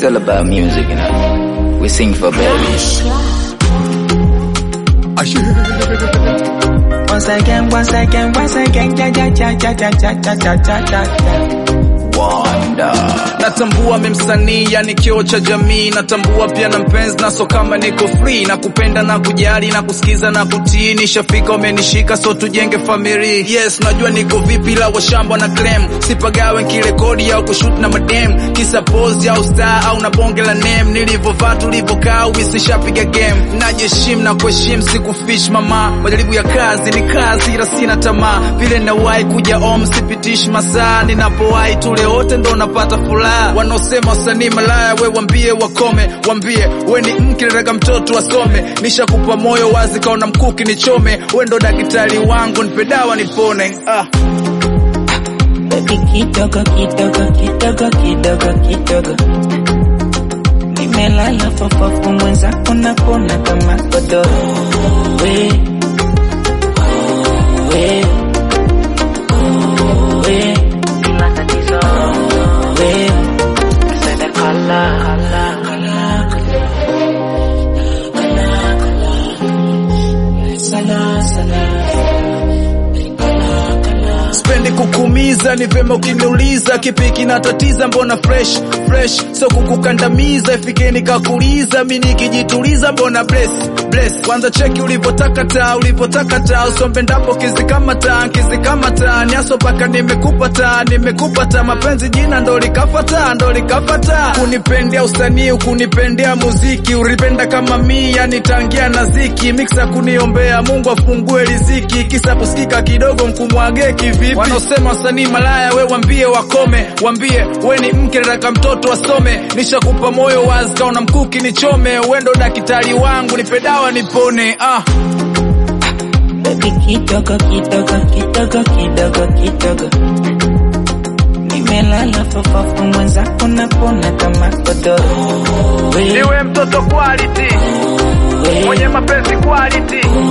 It's all about music, you know. We sing for babies. Once again, once again, once again, ja ja ja ja ja ja ja ja ja ja ja. Wonder. natambua memsanii yani kio cha jamii natambua pia na mpenzi naso kama niko free na kupenda na kujali na kusikiza na kutii nishafika umenishika so tujenge famili yes najua niko vipi la washamba na claim sipagawe nkirekodi au kushut na madem kisa pose au star au na bonge la name nilivovaa tulivyokaa uisishapiga game najeshim na kuheshimu sikufish mama majaribu ya kazi ni kazi ila sina tamaa vile nawahi kuja om sipitishi masaa ninapowahi tule wote ndo napata furaha wanaosema wasanii malaya we wambie wakome wambie we ni mke nataka mtoto asome nishakupa moyo wazi kaona mkuki nichome we ndo daktari wangu nipe dawa nipone ah. Baby kidogo kidogo kidogo kidogo kidogo Nimelala fofofo mwenzako napona kama godoro We We We Bila tatizo We Sede kala kala kala kala kala Sana sana Kala kala spendi kukumiza ni vyema ukiniuliza kipi kinatatiza mbona fresh fresh so kukukandamiza ifike nikakuliza mi nikijituliza mbona bless bless kwanza cheki ulivyotakata ulivyotakata usombe ndapo kizikamata kizikamata niaso paka nimekupata nimekupata mapenzi jina ndo likafata ndo likafata kunipendea usanii kunipendea muziki ulipenda kama mi yani tangia na ziki miksa kuniombea mungu afungue riziki kisa kusikika kidogo mkumwage kivipi wanaosema wasanii malaya we wambie wakome wambie we ni mke nataka mtoto asome nishakupa moyo wazi kaona mkuki nichome wendo daktari wangu nipe dawa nipone ah. Baby kidogo kidogo kidogo kidogo kidogo Nimelala fofofo mwenzako napona kama godoro We, niwe mtoto quality we, mwenye mapenzi quality